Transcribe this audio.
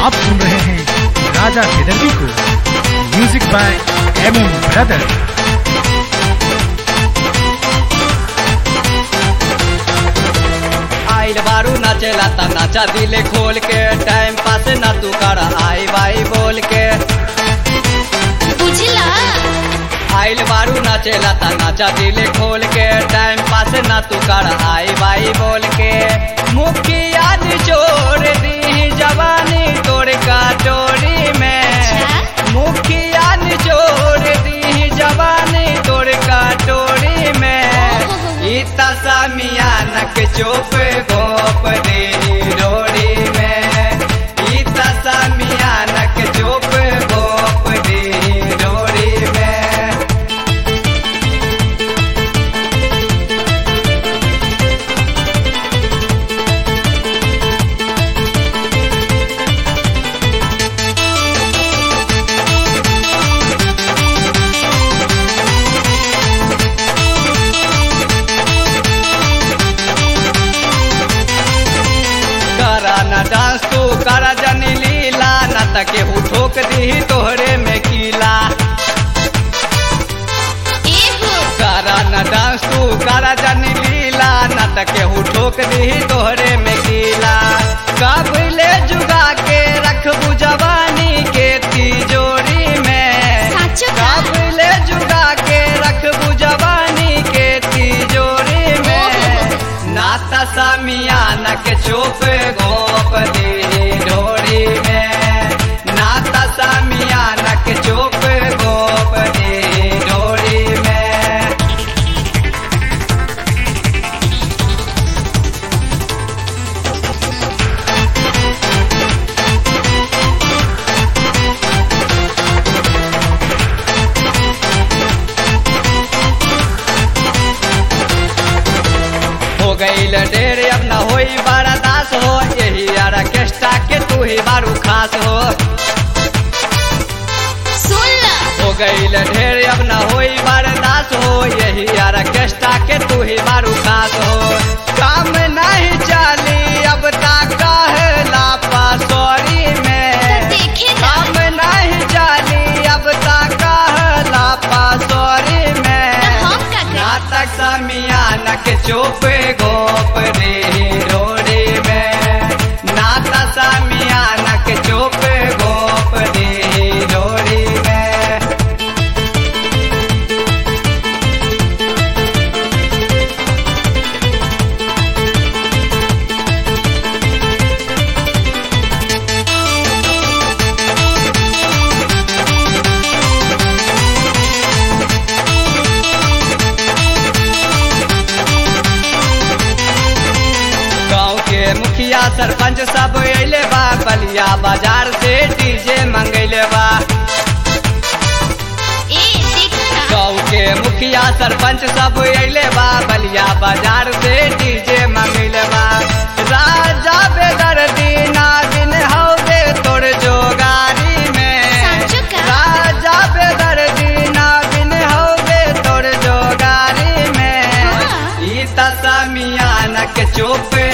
आप सुन रहे हैं राजा बेदर्दी को music by M M brother आइल बारू नाचेला ता नाचा दिले खोल के टाइम पास ना तू कर आई बाई बोल के बुझला आइल बारू नाचेला ता नाचा दिले खोल के टाइम पास ना तू कर आई बाई बोल के मुखिया निचोड़ दी जवानी तोड़ का डोरी में मुखिया निचोड़ दी जवानी तोड़ का डोरी में इता सामियानक चोप गोप दे डोरी में इता सामियानक चोप गोप दे डोरी में करा न डांस तू करा जनी लीला न तके हु ठोक दी तोहरे में कीला एहो करा न डांस तू करा जनी लीला न तके हु ठोक दी तोहरे में कीला काबले जुगा के रखबू जवानी के तिजोरी में साचो का काबले जुगा के रखबू जवानी के तिजोरी में नाता सामियाना के चोप गोप दे डोरी में नाता सामियाना के चोप गोप दे डोरी में हो गईल ढेर अब न होई बड़ा दास हो यही ऑर्केस्ट्रा के तू ही बारू खास हो सुन ला हो गईल ढेर अब न होई बर्दाश्त हो यही ऑर्केस्ट्रा के तू ही बारू खास हो काम नहीं चली अब तक लापा सॉरी में देखे ना काम नहीं चली अब तक लापा सॉरी में हम का करें? नाटक समियान के चोप गोप रे रोडे में नाता समियान के चोप गोप रे रोडे में गाँव के मुखिया सरपंच सब अले बा बलिया बाजार से डीजे मंगैले बा ए देखा ना गाँव के मुखिया सरपंच सब अले बा बलिया बाजार से डीजे मंगैले बा राजा बेदर दीना दिन हौदे तोड़ जोगारी में साचो का? राजा बेदर दीना दिन हौदे तोड़ जोगारी में हाँ। ई तसमियान के चोप